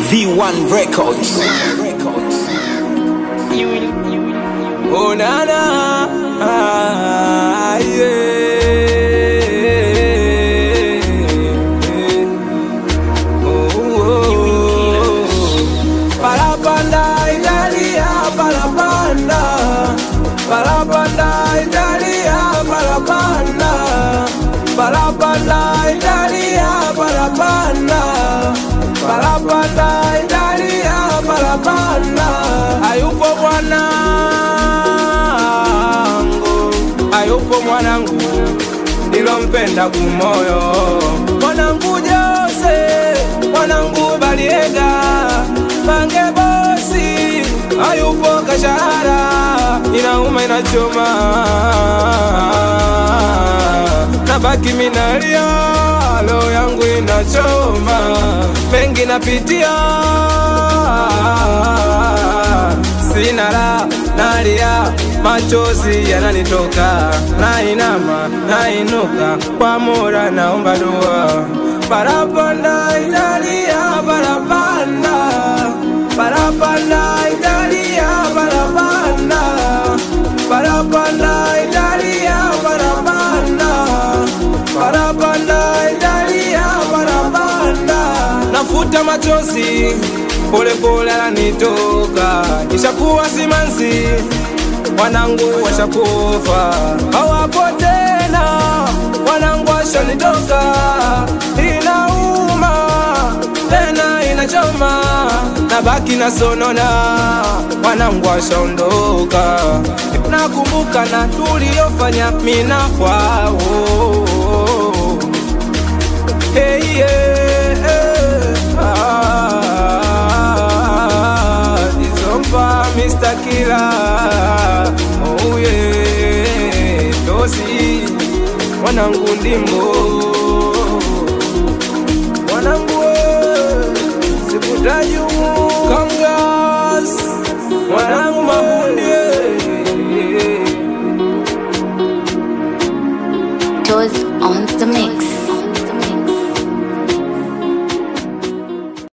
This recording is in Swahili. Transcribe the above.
V1 Records. Oh na na, ah, yeah. Oh, oh. Parapanda Italia, parapanda, parapanda Italia, parapanda, parapanda Italia, parapanda, parapanda Italia, parapanda. Hayupo mwanangu, hayupo mwanangu nilompenda kumoyo, mwanangu Jose, mwanangu Baliega, Mange bosi, hayupo Kashara, inauma inachoma, nabaki minalia, roho yangu inachoma, mengi napitia, sina la nalia, machozi yananitoka, nainama nainuka, kwa Mola naomba dua, parapanda Italia, parapanda parapanda Italia, parapanda parapanda Italia, parapanda parapanda Italia, parapanda nafuta machozi polepole ananitoka, ishakuwa simanzi, wanangu washakufa, hawapo tena, wanangu washanitoka, inauma tena inachoma, nabaki na sonona, wanangu washaondoka, nakumbuka na tuliyofanya mina kwao hey, yeah, ah, Dizomba, Mr. Killer, oh yeah, Dosi, mwanangu ndimbo, mwanangu we, sikutaji umu, Kamgas, mwanangu mahundi Toes on the mix.